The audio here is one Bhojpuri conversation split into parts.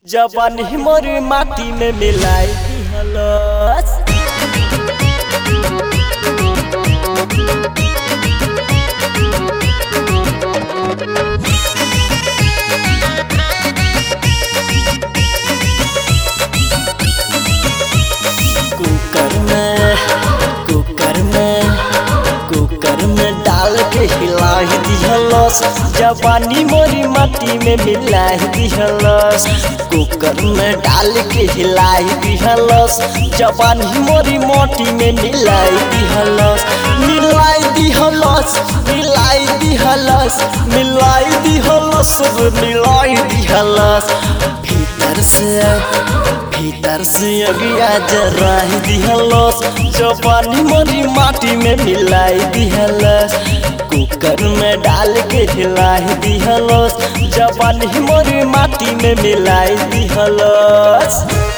जवानी मोर माटी में मिलाई दिहलस कुकर में कुकर में कुकर में डाल के हिलाई दिहलस जवानी मोरी माटी में मिलाई दिहलस कुकर में डाल के हिलाई दिहलस जवानी मोरी माटी में मिलाई दिहलस मिलाई दिहलस मिलाई दिहलस मिलाई दिहलस मिलाई दिहलस भीतर से भीतर से अगिया जराही दिहलस जवानी मोरी माटी में मिलाई दिहलस कुकर में डाल के हिलाई दिहलस जवानी मोरी माटी में मिलाई दिहलस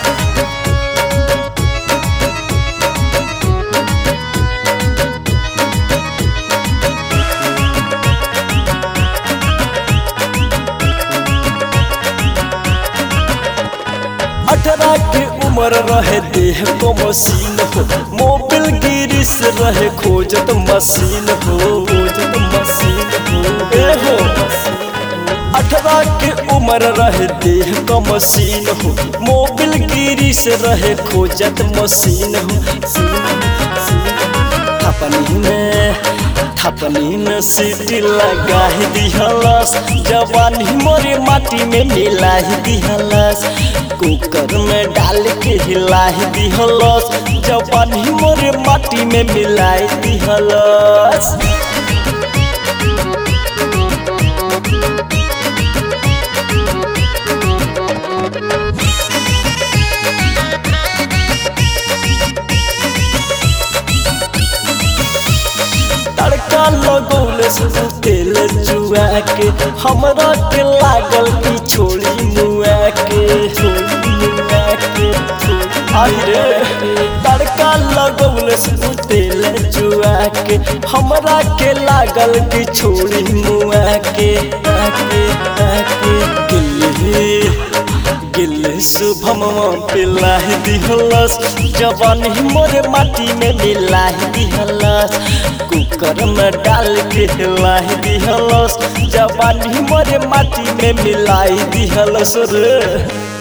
अठारह के उम्र रहे देह को मशीन हो मोबिल गिरिस रहे खोजत मशीन हो खोजत मशीन हो ए हो अठारह के उम्र रहे देह का मशीन हो मोबिल गिरिस रहे खोजत मशीन हो थपनी में थपनी में सीटी लगा दिहलस जवानी मोरे माटी में मिला दिहलस कुकर में डाल के हिला दिहलस जवानी मोरे माटी में मिला दिहलस तड़का लगौले से तेल जुआ के हमरा के लागल की छोड़ी मुआ के छोड़ी मुआ के अरे तड़का लगौले से तेल जुआ के हमरा के लागल की छोड़ी मुआ के आके आके दिल्ली गिले शुभम पिलाही दिहलस जवानी मोरे माटी में मिलाही दिहलस कुकर में डाल के हिलाही दिहलस जवानी मोरे माटी में मिलाई दिहलस रे